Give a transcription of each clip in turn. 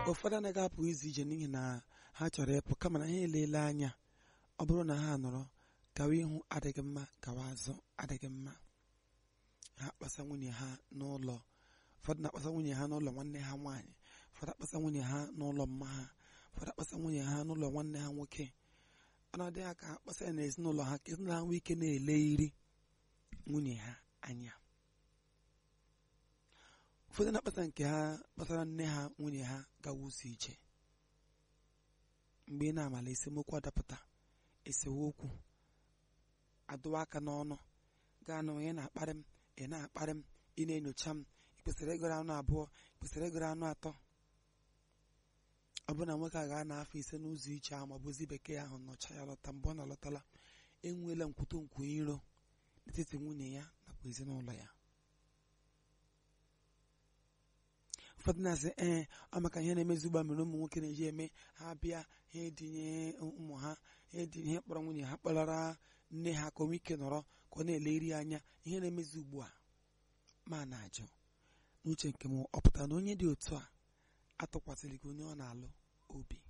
ụfọdụ anaghị apụ izu ije n'ihi na ha chọrọ ịpụ kama na ha elele anya ọ bụrụ na ha nọrọ gawa ihu adịghị mma gawa azụ adịghị mma ha kpasa nwunye ha n'ụlọ ụfọdụ na-akpasa nwunye ha n'ụlọ nwanne ha nwaanyị ụfọdụ akpasa nwunye ha n'ụlọ mma ha ụfọdụ akpasa nwunye ha n'ụlọ nwanne ha nwoke ọ na-adị ha ka ha kpasa ya n'ezinụlọ ha ka ezinụlọ ha nwee ike na-ele iri nwunye ha anya ụfọdụ na-akpata nke ha kpatara nne ha nwunye ha gawa ụzọ ije mgbe ị na-amala esemokwu adapụta esewe okwu adụwa aka n'ọnụ gaa na onye na-akparị m ị na-akparị m ị na-enyocha m ị kwesịrị ịgụrụ anụ abụọ ị kwesịrị ịgụrụ anụ atọ ọ bụrụ na nwoke a gaa n'afọ ise n'ụzọ iche ahụ maọbụ ozi bekee ahụ nọcha ya lọta mgbe ọ na-alọtala enweela nkwụto nkwu iro n'etiti nwunye ya nakwa ezinụlọ ya ụfọdụ na-asị ee ọ maka ihe na-emezi ụgba mere ụmụ nwoke na-eji eme ha bịa ha edinye ụmụ ha ha edinye ihe kpọrọ nwunye ha kpọlara nne ha ka o nwee ike nọrọ ka ọ na-ele iri anya ihe na-emezi ugbu a ma na-ajụ n'uche nke m ọ pụtara na onye dị otu a atụkwasịrị gị onye ọ na-alụ obi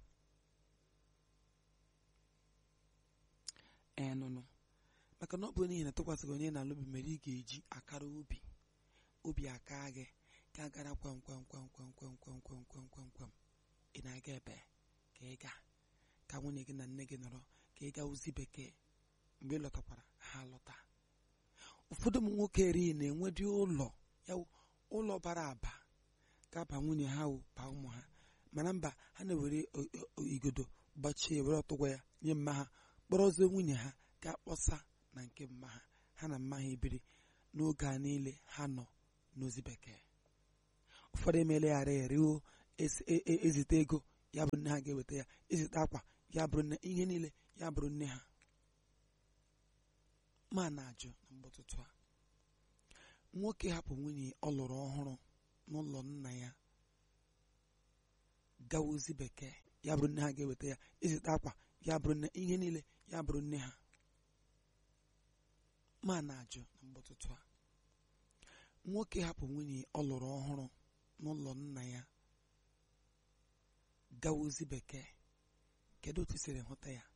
ee nụnụ maka na ọ bụ n'ihi na tụkwasịrị onye na-alụ obi mere ị ga-eji akara obi obi aka gị ka gara kwam kwam kwam kwam kwam kwam kwam kwam kwam kwam ị na-aga ebe ka ị ga ka nwunye gị na nne gị nọrọ ka ị gaa ozi bekee mgbe ị lọtakwara ha lọta ụfọdụ ụmụ nwoke eri na-enwedị ụlọ ya ụlọ bara aba ga-aba nwunye ha wụ baa ụmụ ha mana mba ha na-ewere igodo gbachie were ọtụgwa ya nye mma ha kpọrọzie nwunye ha gaa kpọsa na nke mma ha ha na mma ha ebiri n'oge a niile ha nọ n'ozi bekee ụfọdụ emelegharị eriwo ezite ego ya bụrụ nne ha ga-eweta ya ezite akwa ya bụrụ nne ihe niile ya bụrụ nne ha ma na-ajụ na mgbọtụtụ a nwoke hapụ nwunye ọ lụrụ ọhụrụ n'ụlọ nna ya gawa ozi bekee ya bụrụ nne ha ga-eweta ya ezite akwa ya bụrụ nne ihe niile ya bụrụ nne ha ma na-ajụ na mgbọtụtụ a nwoke hapụ nwunye ọ lụrụ ọhụrụ n'ụlọ nna ya gawa ozi bekee kedu otu siri hụta ya